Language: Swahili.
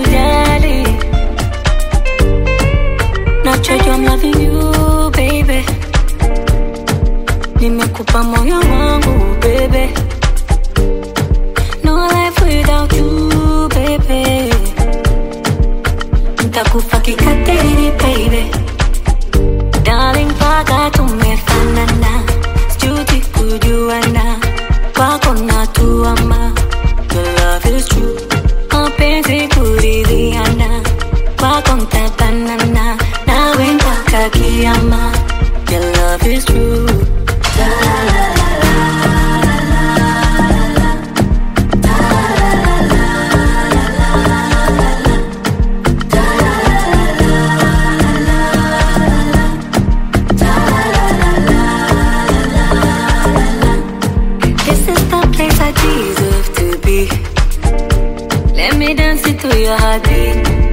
kujali nachojua I'm loving you baby nimekupa moyo wangu baby no life without you baby ntakufa kikatili baby darling mpaka tumefanana sijuti kujuana kwako natuama your love is true mapenzi kuridhiana kwako ntabanana nawe mpaka kiama your love is true This is the place I deserve to be. Let me dance into your heartbeat.